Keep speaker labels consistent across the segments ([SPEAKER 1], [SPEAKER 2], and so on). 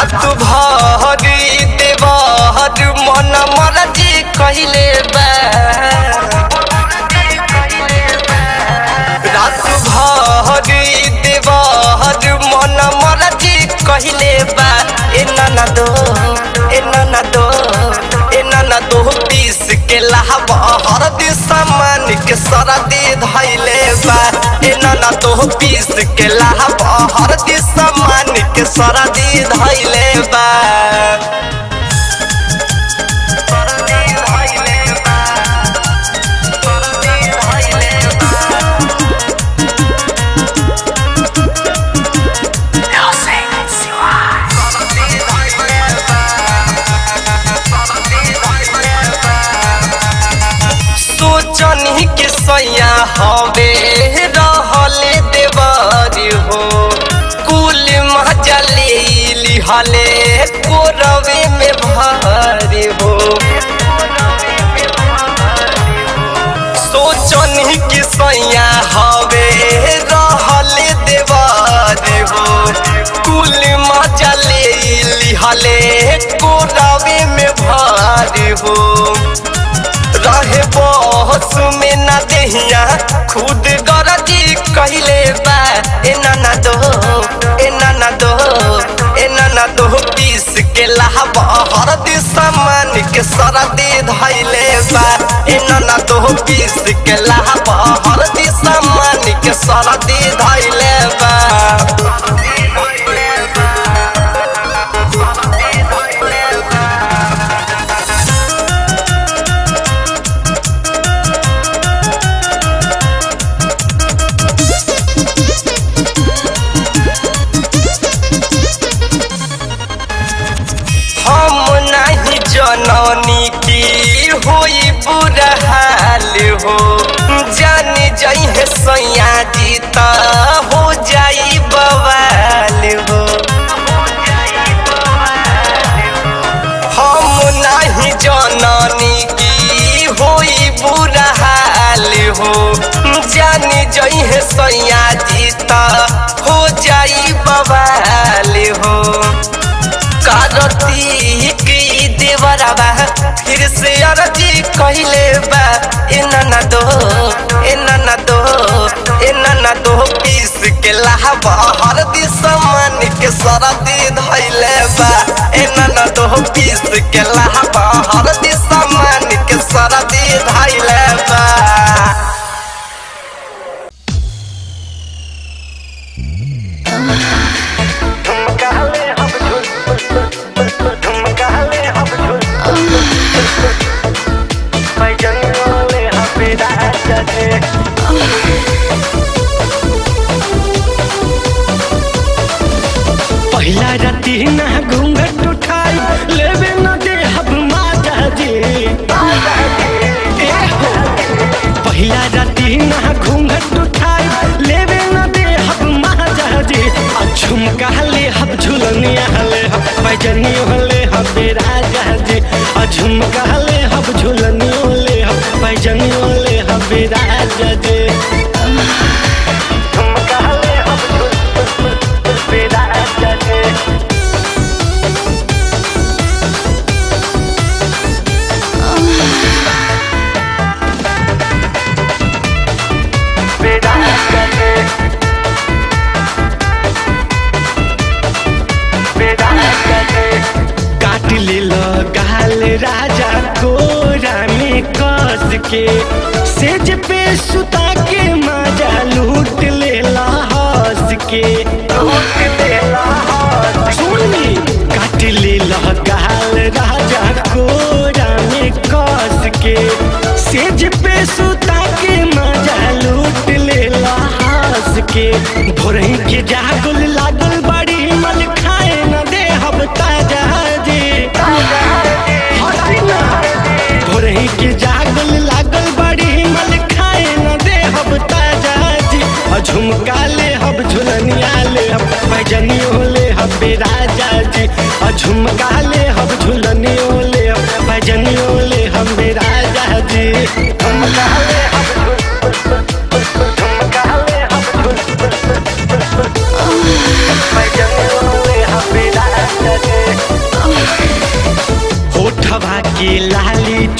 [SPEAKER 1] रात भरी देवर मन मरजी कहिले बा रात भरी देवर मन मरजी कहिले बा ए नाना दो ए नाना दो ए नाना दो पीस के लाहब हरदी सामान के सरदी धैले बा ए नाना दो पीस के लाहब हरदी सामान के सरदी धैले बा सरदी धैले बा सरदी धैले बा सोचनी के सैया हवे रहले देवारी हो कुल मजा ले लिहले कोरवे में भारी हो सोचनी के सैया हवे रहले देवारी हो कुल मजा ले लिहले कोरवे में भारी हो रहे बहस में ना देहिया खुद गरजी कहले बा ए नाना दो ए नाना दो ए नाना दो पीस के लाहब हरदी सामान के सरदी धैले बा ए नाना दो पीस के लाहब हरदी सामान के सरदी धैले बा हम नहीं जननी की होई बुरा हाल हो जान जाई है सैया जी त हो जाई बवाल हो हम नहीं जननी की होई बुरा हाल हो जान जाई है सैया जी त हो जाई बवाल हो कारती की देवराबा फिर से अरजी कहले बा ए नाना दो ए नाना दो ए नाना दो पीस के लाहब हरदी सामान के सरदी धैले बा ए नाना दो पीस के लाहब हरदी सामान के सरदी धैले बा
[SPEAKER 2] पहिला राती ना घूंघट उठाई लेवे न दे हब माता जी ए हो। पहिला राती ना घूंघट उठाई लेवे न दे हब माता जी आ झुमका ले हब झुलनिया ले हब पैजनी ले हब राजा जी आ झुमका ले हब झुलनियो ले हब पैजनी ले हब राजा जी झुमका ले हब झुल राजा जी काट ले गाल राजा कोरा में कस के सेज पे सुता के मजा लूट ले हंस के सुनी काट ले गाल राजा कोरा में कस के सेज पे सुता के मजा लूट ले हंस के भोरही के जागुल लागल बड़ी मन खाए न दे हब ताजा जी हटी ना। भोरही के जागल लागल बड़ी मन खाए न दे हब ताजा जी आ झुमका ले हब झुलनिया ले हब पैजनियो ले हब राजा जी आ झुमका ले हब झुलनियो ले हब पैजनियो ले हब राजा जी झुमका ले हब झुल- झुमका ले हब झुल- पैजनियो ले हब राजा जी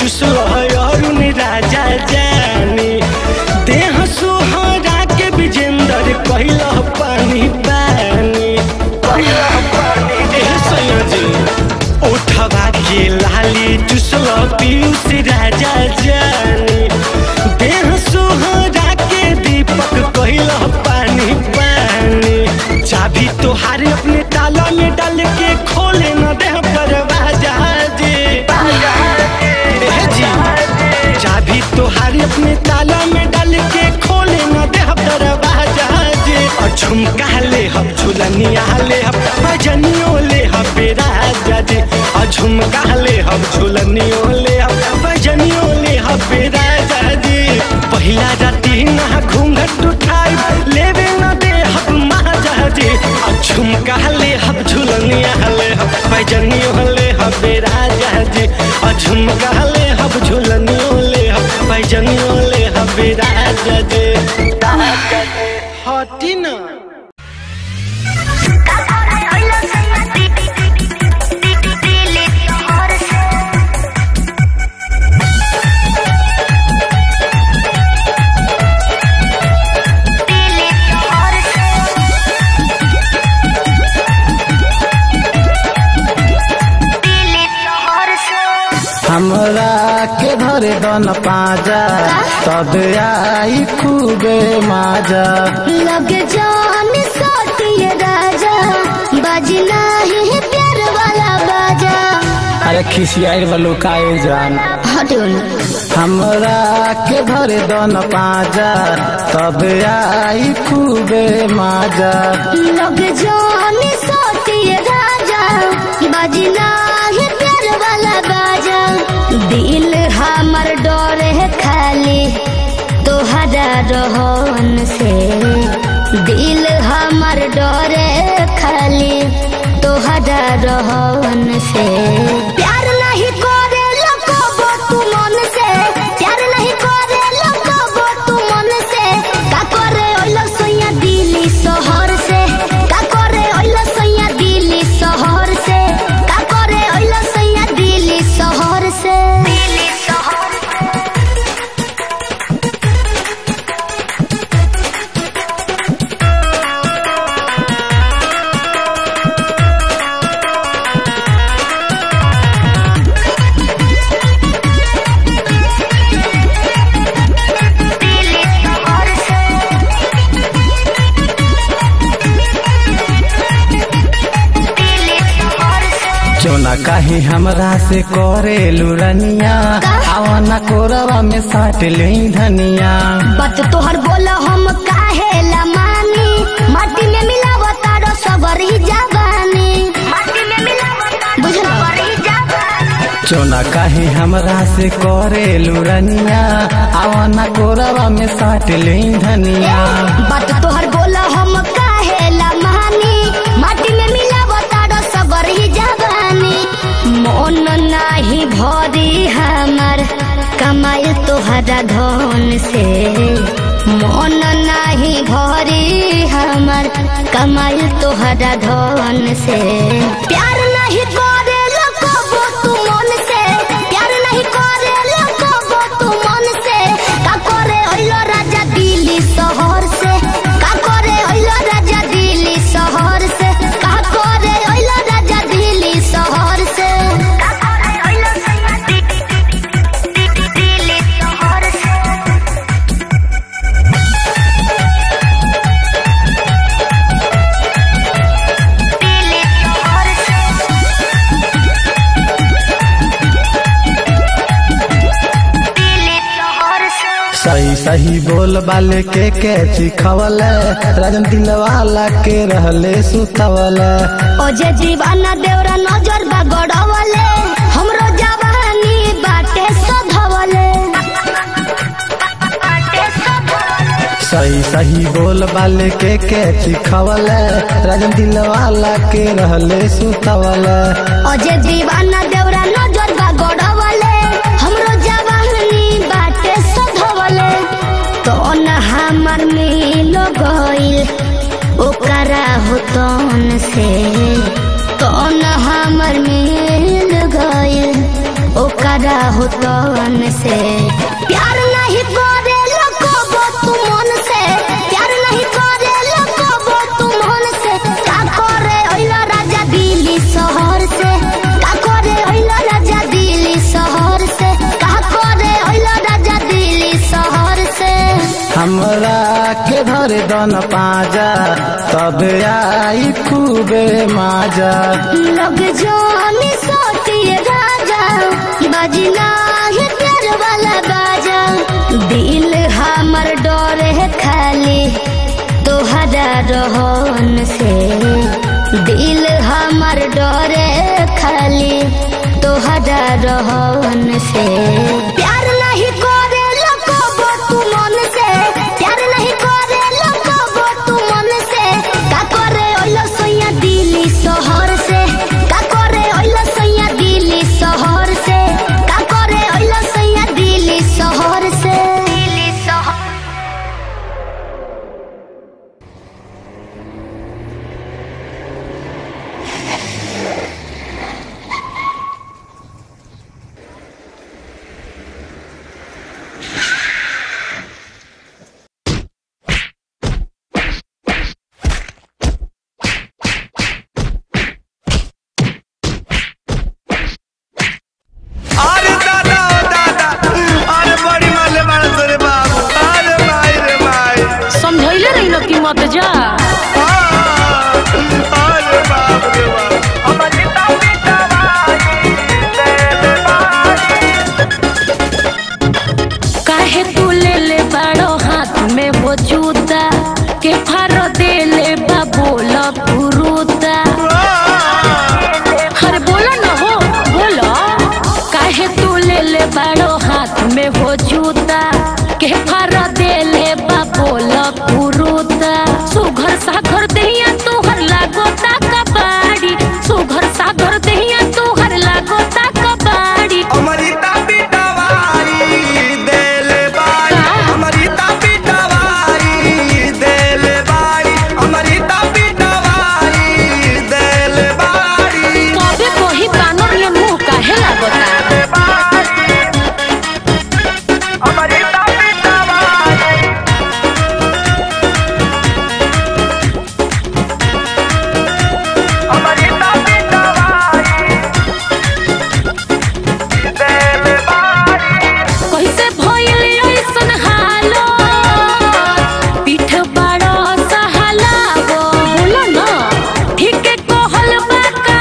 [SPEAKER 2] चुसल अरुण राजा जानी देह सोहरा के विजेंदर कहल पानी पानी एह सैया जी उठवा के लाली चुसल पीयूष राजा जानी देह सोहरा के दीपक कहल पानी पानी चाबी तोहारे अपने ताला में डाल के खोले न दे दरवाजा जी एह जी चाबी तोहारे अपने ताला में डाल के खोले न दे दरवाजा जी और झुमका ले हम झुलनिया ले हम भजनियो ले हम बेराजा जी और झुमका ले हम झुलनियो ले हम भजनियो ले हम बेराजा जी पहिला राती ना घूंघट उठाई लेवे न दे हम महाजा जी और झुमका ले हम झुलनिया ले हम भजनियो ले हम बेराजा जी और झुमका ले हम झुलनियो ले हम भजनियो ले हम बेराजा जी हटी ना
[SPEAKER 3] हमरा के धरे दन पाजा तब आई खूबे माजा
[SPEAKER 4] लग जान सोटिए राजा बजना ही प्यार वाला बाजा
[SPEAKER 3] अरे खिसियाई वालो काए जान
[SPEAKER 4] हटोल
[SPEAKER 3] हमरा के धरे दन पाजा तब आई खूबे माजा
[SPEAKER 4] लग जान सोटिए राजा बजना ही प्यार वाला बाजा दिल हमर डरे खाली तोहरा रहन से दिल हमर डरे खाली तोहरा रहन से प्यार नहीं करे लकबो तू मन से प्यार नहीं करे लकबो तू मन से का करे ओइला सोया दिल्ली शहर से का करे ओइला सोया दिल्ली शहर से का करे ओइला सोया दिल्ली शहर से दिल्ली शहर
[SPEAKER 3] चोना काहे हमरा से करे लुरनिया आवाना कोरवा में साट ले धनिया
[SPEAKER 4] बात तोहर बोल हम काहे ला मानी माटी में मिलावता रो सबरी जवानी माटी में मिलावता बुझल सबरी जवानी
[SPEAKER 3] चोना काहे हमरा से करे लुरनिया आवाना कोरवा में साट ले धनिया
[SPEAKER 4] बात तोहर बोल हम काहे ला मानी माटी में मिलावता रो सबरी जवानी मन नाही भरी हमर कमाई तोहरा धन से मन नाही भरी हमर कमाई तोहरा धन से प्यार नहीं करे लकबो तू मन से प्यार नहीं करे लकबो तू मन से का करे ओइलो राजा दिल्ली शहर से का करे ओइलो राजा दिल्ली शहर से का करे ओइलो राजा दिल्ली शहर से का करे ओइलो राजा दिल्ली शहर से दिल्ली शहर से दिल्ली शहर से
[SPEAKER 3] सही सही बोल बाले के के चिखवल राजन दिलवाला के रहले सुतवल
[SPEAKER 4] ओ जे दीवाना देवरा नजर बा गड़वले हमरो जवानी बाटे सधवले बाटे सधवले
[SPEAKER 3] सही सही बोल बाले के के चिखवल राजन दिलवाला के रहले सुतवल
[SPEAKER 4] ओ जे दीवाना देवरा नजर बा गड़वले हमरो जवानी बाटे सधवले तो न हमर मिल गइल ओकरा होतन से तो न हमर मिल गइल ओकरा तोहरा हो तन से प्यार नहीं करे लको तू मन से प्यार नहीं करे लको तू मन से का करे ओइला राजा दिल्ली शहर से का करे ओइला राजा दिल्ली शहर से का करे ओइला राजा दिल्ली शहर से
[SPEAKER 3] हमरा के धर दन पाजा तब आई खूबे माजा
[SPEAKER 4] लग जानी सोतिए राजा बजना है प्यार वाला बाजा दिल हमर डरे है खाली तोहरा रहन से दिल हमर डरे खाली तोहरा रहन से प्यार नहीं करे लको तू मन से प्यार नहीं करे लको तू मन से का करे ओइला सैया दिल्ली शहर से का करे ओइला सैया दिल्ली शहर से का करे ओइला सैया दिल्ली शहर से दिल्ली शहर
[SPEAKER 1] अरे दादा ओ दादा अरे बड़ी माले मारत रे बाबू अरे माई रे माई
[SPEAKER 5] समझैले रही न कि मत जा
[SPEAKER 1] आ, अरे बाप रे बाप हमर गीता पीता बाई देले बाई
[SPEAKER 5] काहे तू ले ले बड़ो हाथ में वो जूता के फार दे ले बा बोला पुरुता अरे बोलो न हो बोलो काहे तू ले ले बड़ो हाथ में वो जूता के फार दे ले बा बोला पुरुता सुघर सागर दहिया तोहर लागो ता कबाड़ी सुघर सागर दहिया तोहर लागो ता कबाड़ी
[SPEAKER 1] अमरिता पिटवारी देले बाई अमरिता पिटवारी देले बाई अमरिता पिटवारी देले बाई
[SPEAKER 5] कबे कोही बानर ये मुंह काहे लागता
[SPEAKER 1] अमरिता पिटवारी अमरिता पिटवारी देले बाई
[SPEAKER 5] कैसे भइल ऐसन हालो पीठ बड़ा सहालावो बोलो न ठीक कहल बा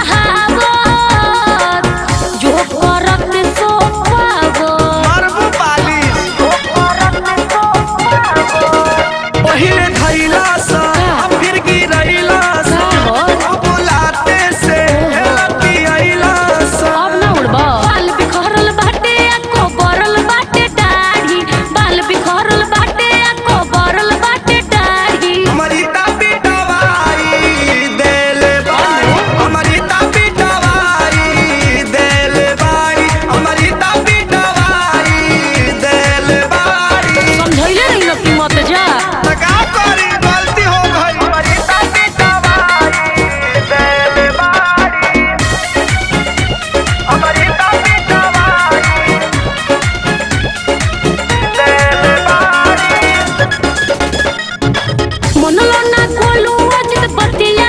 [SPEAKER 5] कहावत जो करत सो पावो
[SPEAKER 1] मारबू पालिश पहिले धैला सा फिर गिरैला सा अब लाते से पियैला सा
[SPEAKER 5] अब न उड़बा बाल बिखरल बाटे आ कोबरल बाटे दाढ़ी बाल बिखरल बाटे आ कोबरल बाटे दाढ़ी
[SPEAKER 1] अमरिता पिटवारी देले बाई अमरिता पिटवारी देले बाई अमरिता पिटवारी देले बाई
[SPEAKER 5] समझैले रही न कि मत जा
[SPEAKER 1] त का करी गलती हो गई अमरिता पिटवारी देले बाई अमरिता पिटवारी देले बाई
[SPEAKER 5] मनलो ना खोलू अजित बतिया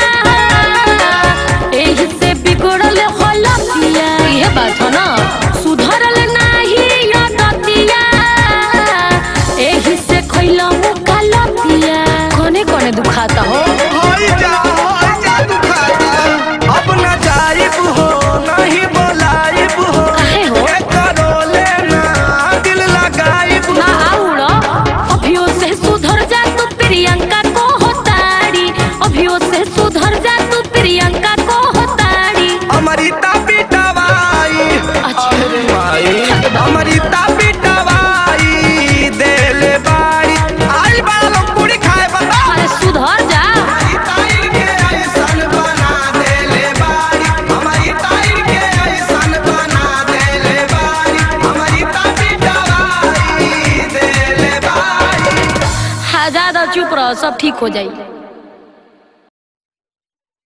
[SPEAKER 5] एही से बिगड़ल हलतिया ये बात हो ना सुधरल नाही यदतिया एही से खइला मुका लतिया कोने कोने दुखाता हो
[SPEAKER 1] होई जा होई जा दुखाता अब न जाइब हो नहीं बोलाइब हो
[SPEAKER 5] काहे हो?
[SPEAKER 1] के करो लेना दिल लगाइब
[SPEAKER 5] ना आउड़ा अभियो से सुधर जा तू प्रियंका को होताड़ी अभियो से सुधर जा तू प्रियंका को होताड़ी
[SPEAKER 1] अमरिता पिटवाई
[SPEAKER 5] अच्छा।
[SPEAKER 1] अरे माई अमरिता पिटवाई देले बाड़ी आई बड़ा लोग पूरी खाए बता
[SPEAKER 5] अरे सुधर जा
[SPEAKER 1] हमारी ताई के ऐसन बना देले बाड़ी हमारी ताई के ऐसन बना देले बाड़ी हमारी ताई पिटवाई देले बाड़ी
[SPEAKER 5] हाँ ज्यादा चुप रहो सब ठीक हो जाई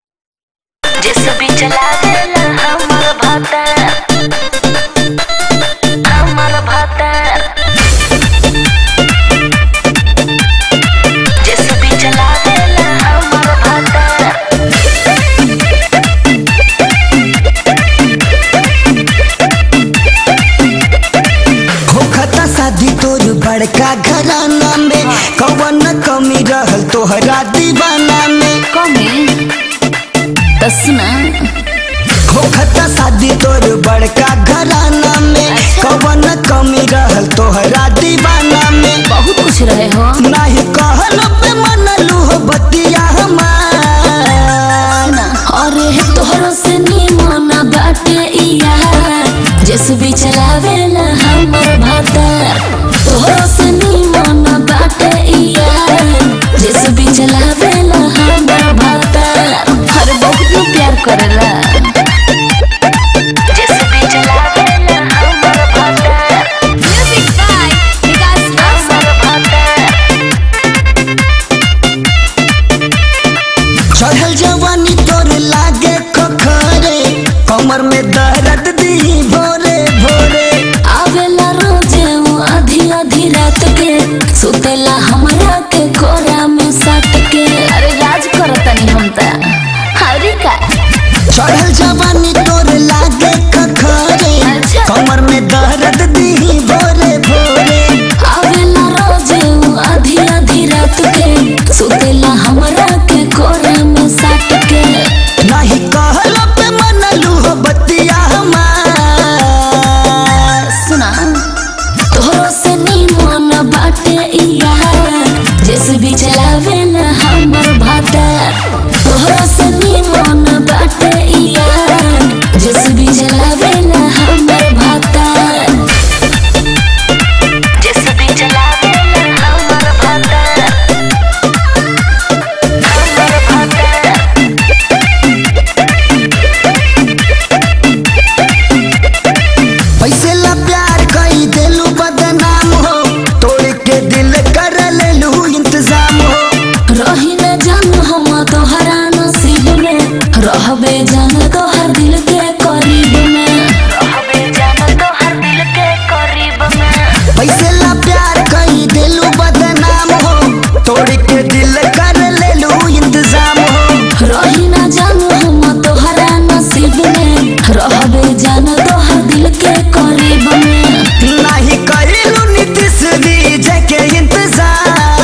[SPEAKER 6] जिस भी चला देला हमर भाता
[SPEAKER 5] तसना
[SPEAKER 2] होखता शादी तोर बड़का घराना में कवन कमी रहल तोहरा दीवाना में
[SPEAKER 5] बहुत कुछ रहे हो
[SPEAKER 2] नाही कहल पे मनलू हो बतिया हमार
[SPEAKER 5] ना अरे तोहरो से निमन बाटे इया जैसे भी चलावेला हमर भातर तोहरो से निमन बाटे इया जैसे भी चलावेला हमर भातर अरे बहुत लोग प्यार करेला जैसे भी चलावेला हमर भातर म्यूजिक बाय विकास हमर भातर
[SPEAKER 2] चढ़ल जवानी तोर लागे खखरे कमर में दर्द दी भोरे भोरे
[SPEAKER 5] आवेला रोजे वो आधी आधी रात के सुतेला हमरा के कोरा में सट के अरे राज करतनी हम त हरी का
[SPEAKER 2] चढ़ल जवानी तोर लागे खखरे
[SPEAKER 5] अच्छा।
[SPEAKER 2] कमर में दर्द दी भोरे भोरे
[SPEAKER 5] आवेला रोजे वो आधी आधी रात के सुतेला हमरा के कोरा में सट के
[SPEAKER 2] नाही कहल पे मनलू हो बतिया हमार
[SPEAKER 5] सुना तोहरो से निमन बाटे इया जैसे भी चलावेला हमर भातर तोहरो से निमन बाटे इया जैसे भी चलावेला हमर भातर जैसे भी चलावेला हमर भातर हमर भातर
[SPEAKER 2] पैसे ला प्यार कई देलू बदनाम हो तोड़ के दिल कर लेलू इंतजाम हो
[SPEAKER 5] रही न जान हम तोहरा नसीब में रहबे जान तोहर दिल के करीब में रहबे जान तोहर दिल के करीब में
[SPEAKER 2] पैसे ला प्यार कई देलू बदनाम हो तोड़ के दिल कर लेलू इंतजाम हो
[SPEAKER 5] रही न जान हम तोहरा नसीब में रहबे जान तोहर दिल के करीब में
[SPEAKER 2] नाही करेलू नीतीश विजय के इंतजार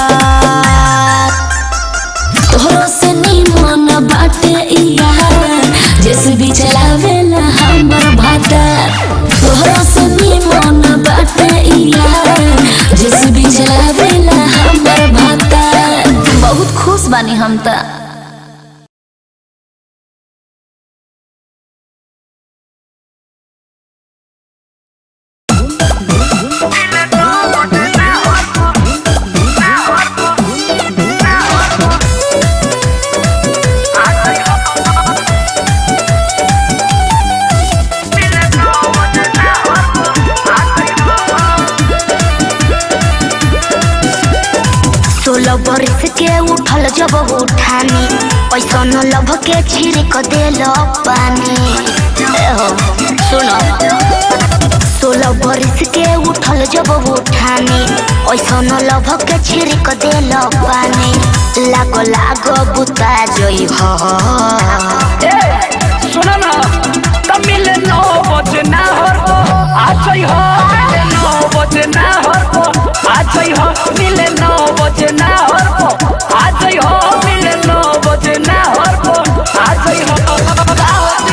[SPEAKER 5] तोहरो से निमन बाटे इया जैसे भी चलावेला हमर भातर तोहरो से निमन बाटे इया जैसे भी चलावेला हमर भातर बहुत खुश बानी हम त
[SPEAKER 4] सोलह बरस के उठल जब उठानी ऐसा न लभ के छिड़क देल पानी ए हो सुनो सोलह बरस के उठल जब उठानी ऐसा न लभ के छिड़क देल पानी लागो लागो बुता जई हो
[SPEAKER 6] सुनो ना तमिल नौ बजे ना हर को आज ही हो मिले नौ बजे ना हर को आज ही हो मिले नौ बजे ना हर को आज ही हो मिले नौ बजे ना हर को आज ही हो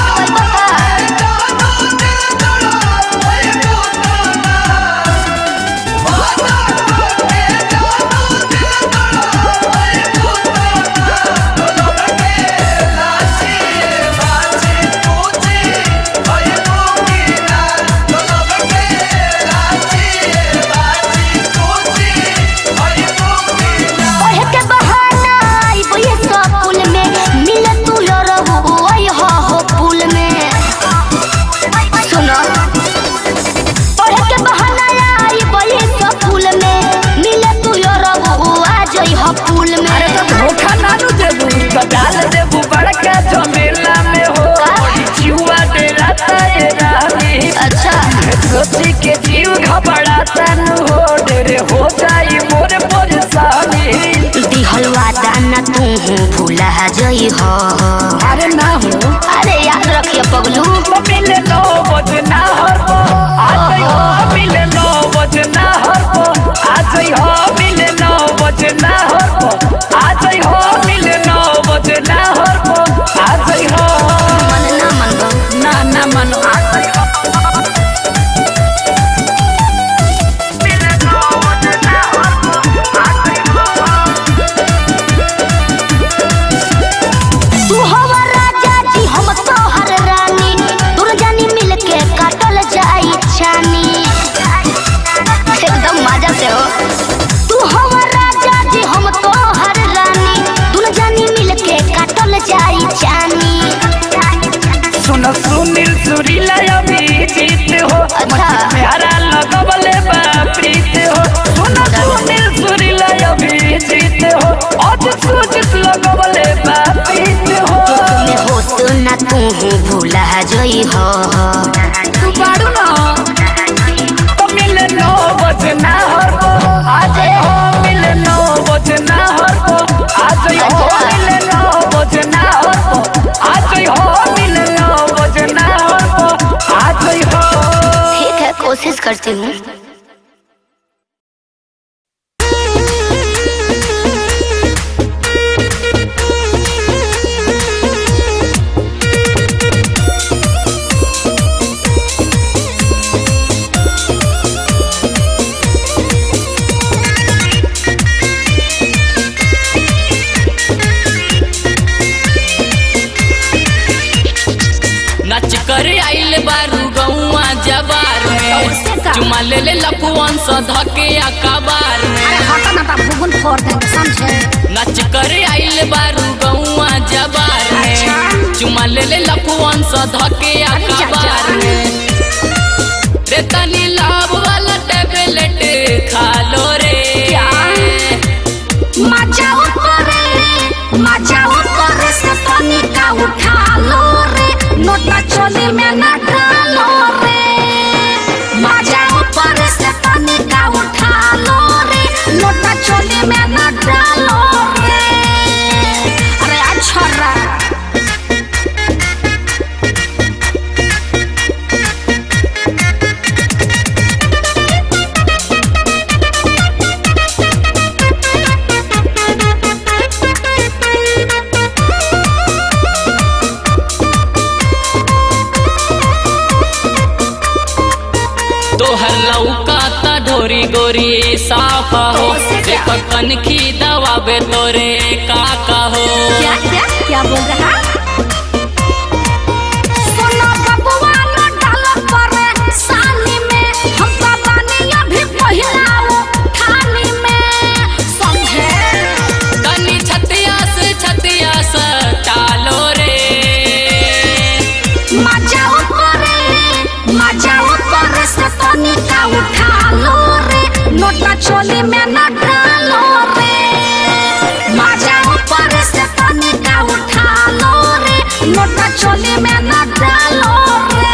[SPEAKER 4] ओहे के बहाना आइबो ये सब पुल में मिल तू लो रहू ओय हो हो पुल में सुनो ओहे के बहाना आइबो ये सब पुल में मिल तू लो रहू आ जई हो पुल में
[SPEAKER 6] धोखा ना नु देबू तो डाल देबू बड़का झमेला में हो जीवा डेरा ताए रानी
[SPEAKER 4] अच्छा
[SPEAKER 6] सोची के जीव घबराता नु हो डेरे हो जाई मोर परेशानी
[SPEAKER 4] दिहल वादा ना तू भूला जई हो
[SPEAKER 6] अरे ना हो
[SPEAKER 4] अरे याद रखिए पगलू
[SPEAKER 6] मिले नौ बजे ना हर को आज ही हो मिले नौ बजे ना हर को आज ही हो मिले नौ बजे ना हर को आज ही हो मिले नौ बजे ना हर को आज ही लगवले बा पीत हो
[SPEAKER 4] में हो तो ना तू भूला जई हो
[SPEAKER 5] तू बाड़ू ना
[SPEAKER 6] तो मिले नौ बजे ना हर को आज हो मिले नौ बजे ना हर को आज हो मिले नौ बजे ना हर को आज हो मिले नौ बजे ना हर को आज हो
[SPEAKER 4] ठीक है कोशिश करती हूँ
[SPEAKER 7] नच कर आइल बारू गौआ जबार
[SPEAKER 5] कैसे
[SPEAKER 7] में
[SPEAKER 5] का?
[SPEAKER 7] चुमा ले ले लफुअन स धके अकबार में
[SPEAKER 5] अरे हटा ना ता भूगुन फोड़ देंगे समझे
[SPEAKER 7] नच कर आइल बारू गौआ जबार में
[SPEAKER 5] अच्छा।
[SPEAKER 7] चुमा ले ले लफुअन स धके
[SPEAKER 5] अरे जा,
[SPEAKER 7] अकबार
[SPEAKER 5] जा।
[SPEAKER 7] में रे तनी लाभ वाला टेबलेट खा लो रे
[SPEAKER 5] क्या? मजाओ करे मजाओ करे से तनिका उठा लो रे नोटा चोली में ना डालो रे मजाओ करे से तनिका उठा लो रे नोटा चोली में ना डालो रे अरे अच्छा रा
[SPEAKER 7] तोहर लौका ता ढोरी गोरी साफ हो
[SPEAKER 5] कैसे क्या?
[SPEAKER 7] देखो कनखी दवाबे तोरे काका हो
[SPEAKER 5] क्या क्या क्या बोल रहा सुनो बबुआ न डालो परे सानी में हम तो बानी अभी पहिलाओ खानी में समझे
[SPEAKER 7] तनी छतिया से छतिया से टालो रे
[SPEAKER 5] मजाओ करे मजाओ करे से तनिका उठा लो रे नोटा चोली में न डालो रे मजाओ करे से तनिका उठा लो रे नोटा चोली में न डालो रे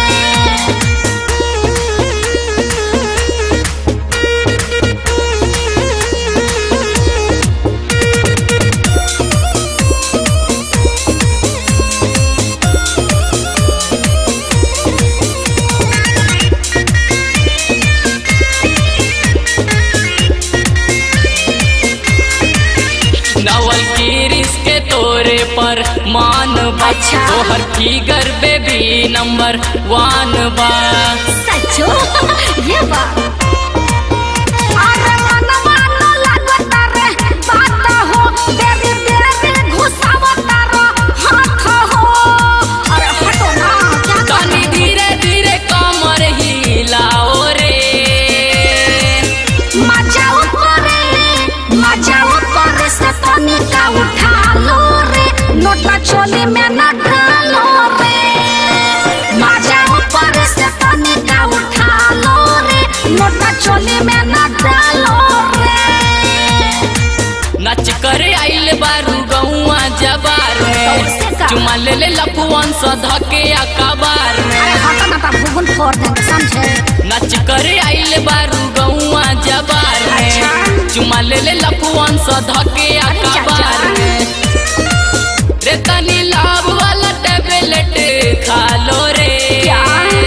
[SPEAKER 7] नवल किरिस के तोरे पर मान बा
[SPEAKER 5] अच्छा।
[SPEAKER 7] तोहर फिगर बेबी नंबर वन बा
[SPEAKER 5] सचो ये बात अरे मनवा न लागत रे बात हो देवी देवी घुसावत रो हाथ हो अरे हटो ना क्या
[SPEAKER 7] तनी धीरे धीरे कमर हिलाओ रे
[SPEAKER 5] मजाओ करे मजाओ करे से तनिका उठा लो रे नोटा चोली में न डालो रे मजाओ करे से तनिका उठा लो रे नोटा चोली में न डालो रे
[SPEAKER 7] नच कर आइल बारू गौआ जबार
[SPEAKER 5] कैसे
[SPEAKER 7] में
[SPEAKER 5] का?
[SPEAKER 7] चुमा ले ले लफुअन स धके अकबार में
[SPEAKER 5] अरे हटा ना ता भूगुन फोड़ देंगे समझे
[SPEAKER 7] नच कर आइल बारू गौआ जबार में
[SPEAKER 5] अच्छा।
[SPEAKER 7] चुमा ले ले लफुअन स धके
[SPEAKER 5] अरे जा,
[SPEAKER 7] अकबार
[SPEAKER 5] जा।
[SPEAKER 7] में रे तनी लाभ वाला टेबलेट खा लो रे
[SPEAKER 5] क्या?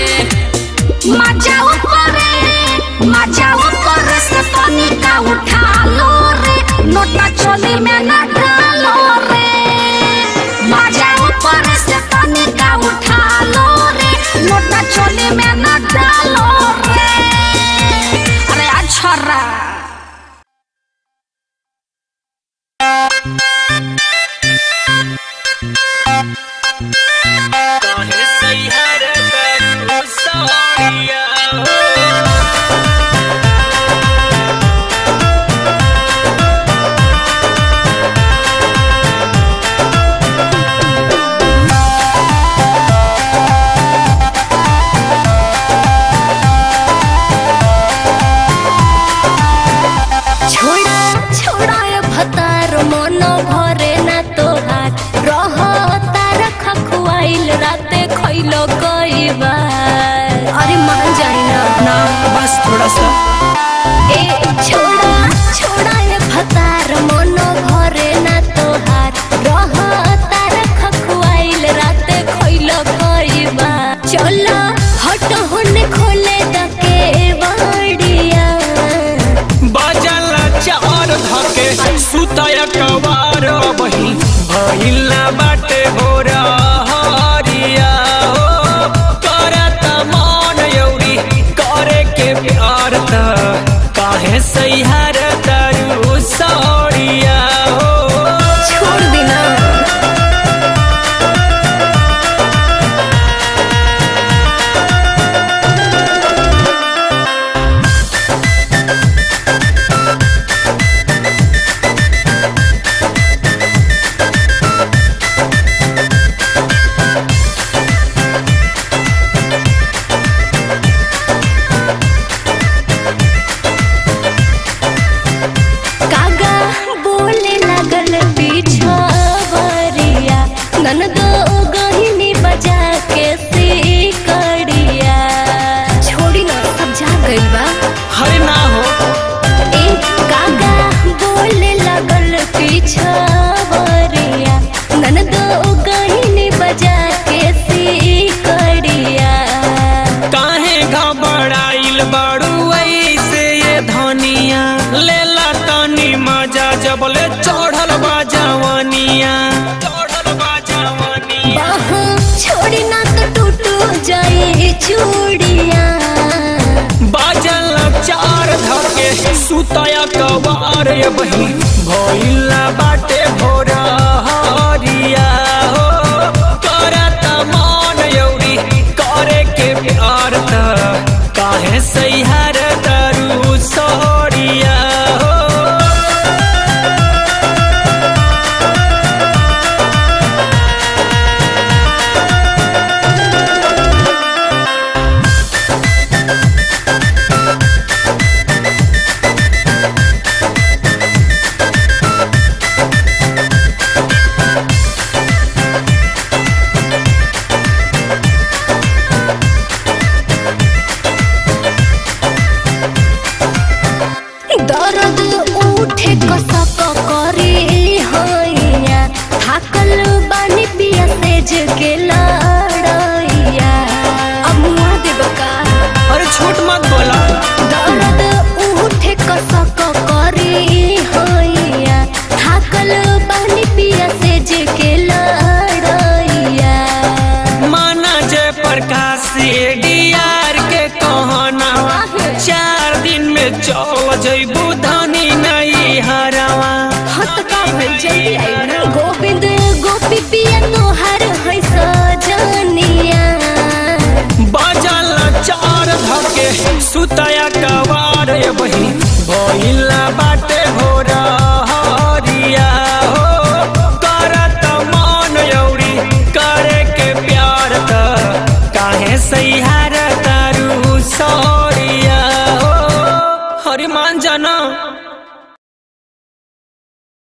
[SPEAKER 5] मजाओ करे मजाओ करे से तनिका उठा लो रे नोटा चोली में न डालो रे मजाओ करे से तनिका उठा लो रे नोटा चोली में न डालो रे अरे अच्छा रा
[SPEAKER 4] ननदो गहिनी बजा के सिकड़िया छोड़ी ना सब जा गइल बा
[SPEAKER 2] हरे ना हो
[SPEAKER 4] ए कागा बोले लगल पिछवरिया ननदो गहिनी बजा के सिकड़िया
[SPEAKER 2] काहे घबराइल बड़ू ऐसे ये धनिया लेला तनी मजा जबले चढ़ल बा जवानिया चढ़ल बा जवानिया
[SPEAKER 4] बाह छोड़ी ना तो टूटू जाए चूड़िया
[SPEAKER 2] बाजल चार धके सुतया कबार ये बही भइला बाटे भोरा हरिया हो करत मन यौरी करे के प्यार त काहे सैहर दरू सोरिया हो
[SPEAKER 4] दर्द उठे कसक करे हैया थाकल बानी पिया सेज के लड़ैया अब मुआ देब का
[SPEAKER 2] अरे छोट मत बोला
[SPEAKER 4] दर्द उठे कसक करे हैया थाकल बानी पिया सेज के लड़ैया
[SPEAKER 2] माना जय प्रकाश डीआर के कहना चार दिन में चल जइबू धनी नहीं हरवा
[SPEAKER 4] हत का भइल जल्दी आई ना गोविंद गोपी पिया तोहर है सजनिया
[SPEAKER 2] बजल चार धके सुतया कवार ये बही भइला बाटे भोरा हरिया हो करत मन यौरी करे के प्यार त काहे सैहार तारू सौरिया हो हरि मान जाना